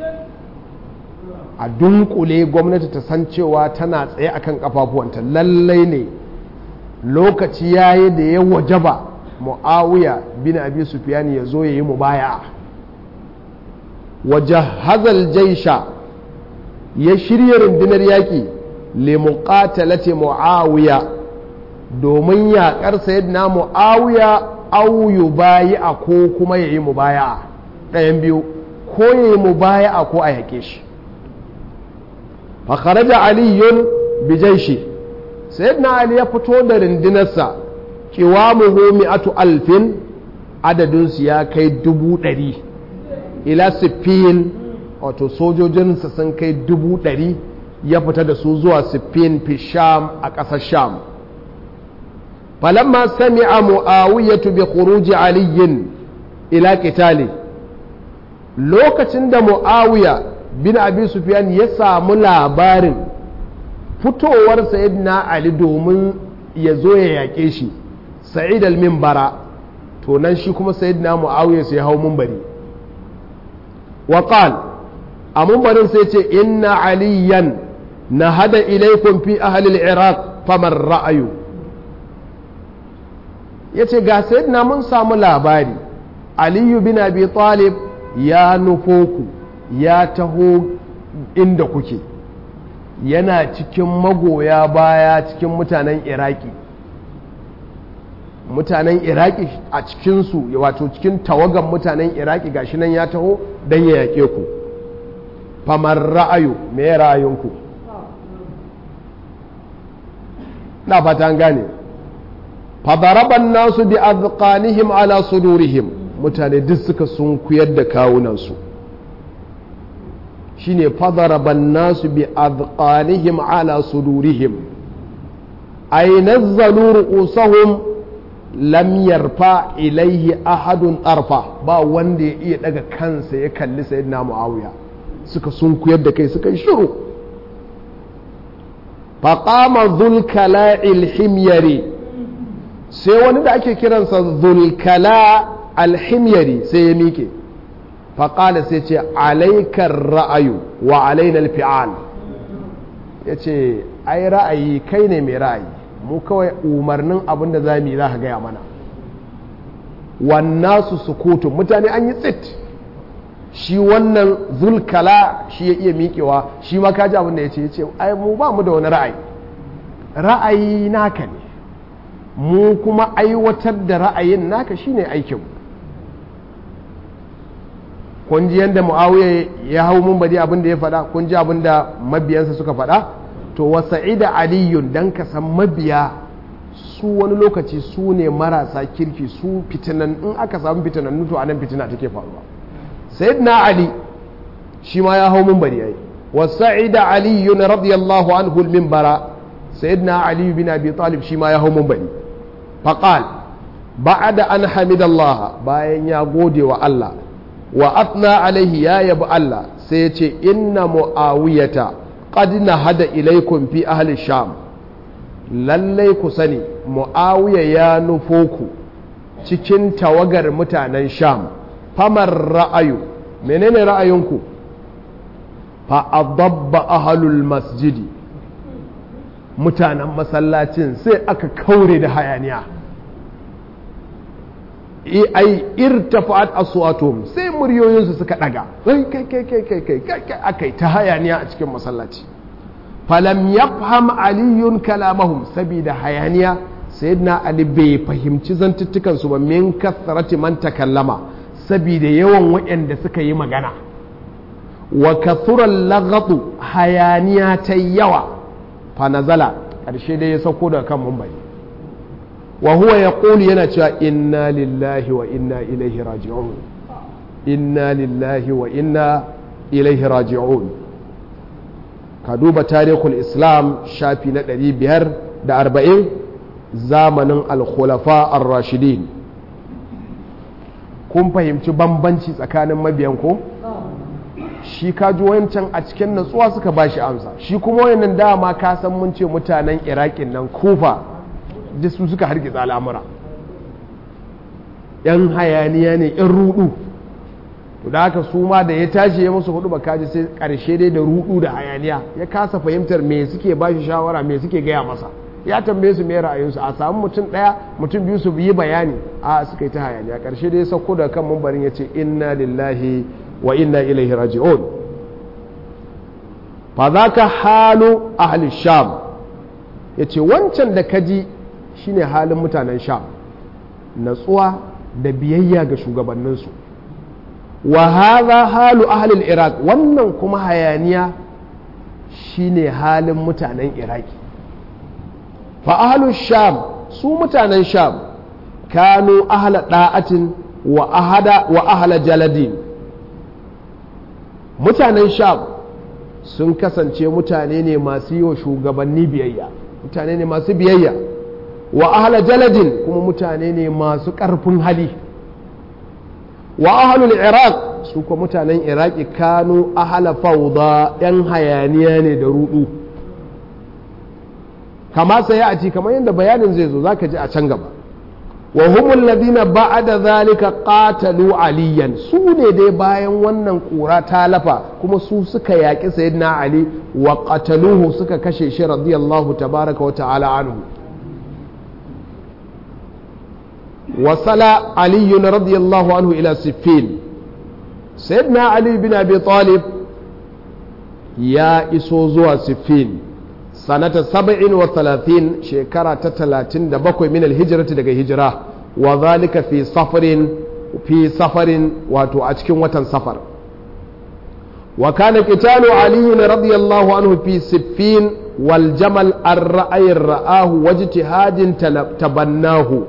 a dunkule gwamnati ta san cewa tana tsaye akan kafafuwanta lallai ne lokaci yayi da ya wajaba muawiya bin abi sufyan ya zo ya yi mubaya wajahazal jaisha ya shirya rundunar yaƙi li muqatalati muawiya domin yaƙar sayyidina mu'awiya au yubayi'a ko kuma yayi mubaya'a ɗayan biyu ko yayi mubaya'a ko a yaƙe shi fa kharaja aliyun bi jaishi sayyidina ali ya fito da rindinarsa qiwamuhu mi'atu alfin adadin su ya kai dubu ɗari ila siffin wato sojojinsa sun kai dubu ɗari ya fita da su zuwa siffin fi sham a ƙasar sham falamma sami'a mu'awiyatu bi khuruji aliyin ila qitali lokacin da mu'awiya bin abi sufyan ya samu labarin fitowar sayyidina ali domin ya zo ya yaƙe shi sa'id al-minbara to nan shi kuma sayyidina mu'awiya sai hau munbari wa qal a munbarin sai ce inna aliyan nahada ilaykum fi ahli al-iraq faman ra'ayu yace ga sayyidina mun samu labari aliyu bin abi talib ya nufo ku ya taho inda kuke yana cikin magoya baya cikin mutanen iraki mutanen iraki a cikinsu wato cikin tawagan mutanen iraki gashi nan ya taho don ya yaƙe ku famar ra'ayu me ra'ayinku na fata gane fadaraban nasu bi azqanihim ala sudurihim mutane duk suka sun kuyar da kawunansu shine fadaraban nasu bi azqanihim ala sudurihim ay nazzalu ru'usahum lam yarfa ilaihi ahadun arfa ba wanda ya iya daga kansa ya kalli sayyidina muawiya suka sun kuyar da kai suka yi shiru faqama dhulkala'il himyari sai wani da ake kiransa dhulkala alhimyari sai ya mike faƙala sai ce alaikar ra'ayu wa alainal fi'al ya ce ai ra'ayi kai ne mai ra'ayi mu kawai umarnin abin da za mu yi za ka gaya mana wannan su sukutun mutane an yi tsit shi wannan zulkala shi ya iya miƙewa shi ma kaji abin da ya ce ya ce ai mu ba mu da wani ra'ayi ra'ayi naka ne mu kuma aiwatar da ra'ayin naka shine aikinmu kun ji yadda mu'awiya ya hau mun bari abin da ya faɗa kun ji abin da mabiyansa suka faɗa to wa sa'ida aliyun dan ka san mabiya su wani lokaci su ne marasa kirki su fitinan in aka samu fitinan to anan fitina take faruwa sayyidina ali shi ma ya hau mun bari yayi wa sa'ida aliyun radiyallahu anhu al-minbara sayyidina ali bin abi talib shi ma ya hau mun bari faqal ba'da an hamidallah bayan ya gode wa Allah wa atna alaihi ya yabi Allah sai ya ce inna mu'awiyata qad nahada ilaikum fi ahli sham lallai ku sani mu'awiya ya nufo ku cikin tawagar mutanen sham famar ra'ayu menene ra'ayinku fa adabba ahlul masjidi mutanen masallacin sai aka kaure da hayaniya ai irtafa'at aswatuhum sai muryoyinsu suka daga kai kai kai kai kai kai kai akai ta hayaniya a cikin masallaci falam yafham aliyun kalamahum sabida hayaniya sayyidina ali bai fahimci zantuttukan su ba min kasrati man takallama sabida yawan waɗanda suka yi magana wa kathura lagatu hayaniya ta yawa fa nazala ƙarshe dai ya sauko daga kan mumbai wa huwa ya ƙuli yana cewa inna lillahi wa inna ilaihi raji'un inna lillahi wa inna ilaihi raji'un ka duba tarihul islam shafi na ɗari biyar da arba'in zamanin alkhulafa ar-rashidin kun fahimci bambanci tsakanin mabiyan ko shi kaji wancan a cikin natsuwa suka bashi amsa shi kuma wayannan dama ka san mun ce mutanen iraƙin nan kufa da su suka hargitsa al'amura yan hayaniya ne yan rudu to da haka su ma da ya tashi ya musu hudu bakaji sai karshe dai da rudu da hayaniya ya kasa fahimtar me suke ba shi shawara me suke gaya masa ya tambaye su me ra'ayinsu a samu mutum daya mutum biyu su yi bayani a suka yi ta hayaniya karshe dai sauko da kan mambarin ya ce inna lillahi wa inna ilaihi raji'un fa zaka halu ahli sham yace wancan da kaji shine halin mutanen sham natsuwa da biyayya ga shugabanninsu wa hadha halu ahlil iraq wannan kuma hayaniya shine halin mutanen iraki fa ahlus sham su mutanen sham kanu ahla da'atin wa ahada wa ahla jaladin mutanen sham sun kasance mutane ne masu yi wa shugabanni biyayya mutane ne masu biyayya wa ahla jaladin kuma mutane ne masu ƙarfin hali wa ahlul iraq su kuma mutanen iraki kanu ahla fauda yan hayaniya ne da rudu kama sai a ci kamar yadda bayanin zai zo zaka ji a can gaba wa humul ladina ba'da zalika qatalu aliyan su ne dai bayan wannan kura ta lafa kuma su suka yaki sayyidina ali wa qataluhu suka kashe shi radiyallahu tabaraka wa ta'ala anhu wasala ali radiyallahu anhu ila siffin sayyidina ali bin abi talib ya iso zuwa siffin sanata saba'in wa talatin shekara ta talatin da bakwai min alhijirati daga hijira wa zalika fi safarin fi safarin wato a cikin watan safar wa kana qitalu ali radiyallahu anhu fi siffin wal jamal ar-ra'ay ra'ahu wajtihadin tabannahu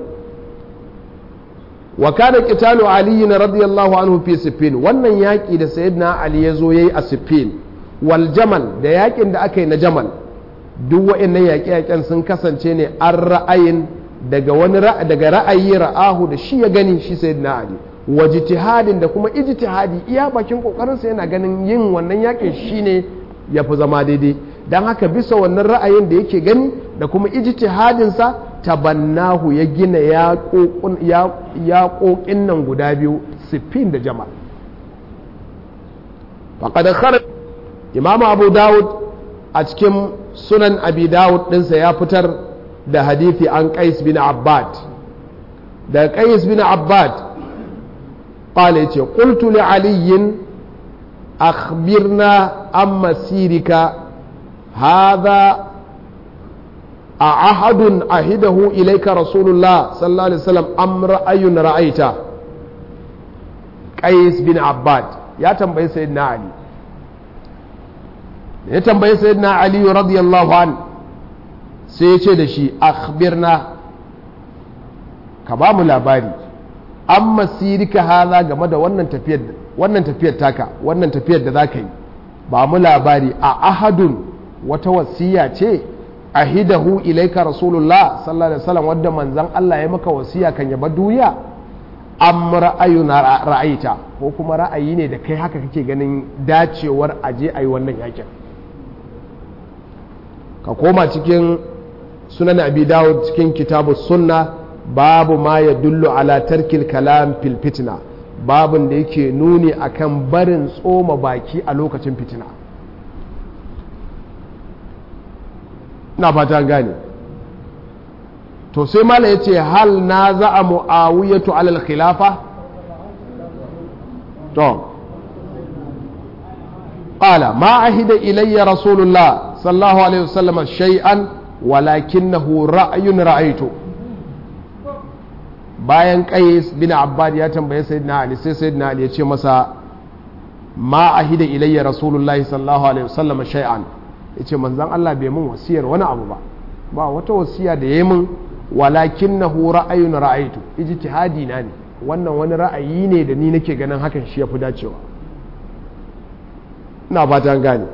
wa kana qitalu ali radiyallahu anhu fi siffin wannan yaki da sayyidina ali yazo yayi a siffin wal jamal da yakin da aka yi na jamal duk waɗannan yaƙe-yaƙen sun kasance ne an ra'ayin daga wani daga ra'ayi ra'ahu da shi ya gani shi sai na ali wa jitihadin da kuma ijtihadi iya bakin kokarinsa yana ganin yin wannan yaƙin shine ya fi zama daidai don haka bisa wannan ra'ayin da yake gani da kuma ijtihadinsa tabannahu ya gina yaƙoƙin nan guda biyu siffin da jama'a faƙadar kharar imamu abu dawud a cikin sunan abi dawud ɗinsa ya fitar da hadithi an qais bin abbad da qais bin abbad qala yace qultu li ali akhbirna an masirika hadha أعهد أهده إليك رسول الله صلى الله عليه وسلم أم رأي رأيت قيس بن عباد يا تنبي سيدنا علي ya tambayi sayyidina aliyu radiyallahu an sai ya ce da shi akhbirna ka ba mu labari an masirika haza game da wannan tafiyar wannan tafiyar taka wannan tafiyar da za ka yi ba mu labari a ahadun wata wasiya ce ahidahu ilaika rasulullah sallallahu alaihi wasallam wadda manzon Allah ya maka wasiya kan yaba duniya am ra'ayun ra'ayita ko kuma ra'ayi ne da kai haka kake ganin dacewar aje ayi wannan yakin ka koma cikin sunan abi dawud cikin kitabu sunna babu ma ya dullu ala tarkil kalam fil fitna babun da yake nuni akan barin tsoma baki a lokacin fitina na fata gane to sai mala ya ce hal na za a mu'awiyatu alal khilafa to قال ما عهد إلي رسول الله صلى الله عليه وسلم شيئا ولكنه رأي رأيته bayan qais bin abbad ya tambaye sayyidina ali sai sayyidina ali ya ce masa ma ahida ilayya rasulullahi sallallahu alaihi wasallam shay'an yace manzon Allah bai mun wasiyar wani abu ba ba wata wasiya da yayi min walakinnahu ra'ayun ra'aytu ijtihadi na ne wannan wani ra'ayi ne da ni nake ganin hakan shi yafi dacewa ina fatan gane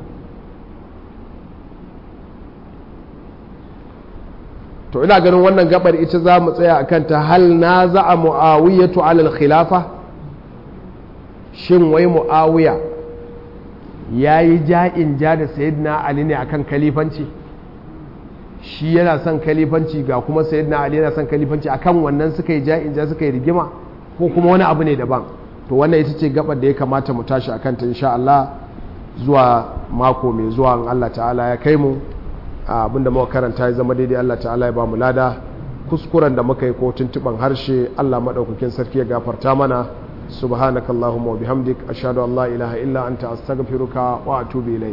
to ina ganin wannan gabar ita za mu tsaya a kanta hal na za a mu'awiyatu alal khilafa shin wai mu'awiya ya yi ja'in ja da sayidina ali ne akan kalifanci shi yana son kalifanci ga kuma sayidina ali yana son kalifanci akan wannan suka yi ja'in ja suka yi rigima ko kuma wani abu ne daban to wannan ita ce gabar da ya kamata mu tashi akan ta insha Allah zuwa mako mai zuwa in Allah ta'ala ya kai mu abinda muka karanta ya zama daidai Allah ta'ala ya ba mu lada kuskuren da muka yi ko tuntuban harshe Allah madaukakin sarki ya gafarta mana subhanakallahumma wa bihamdik ashhadu an la ilaha illa anta astaghfiruka wa atubu ilayk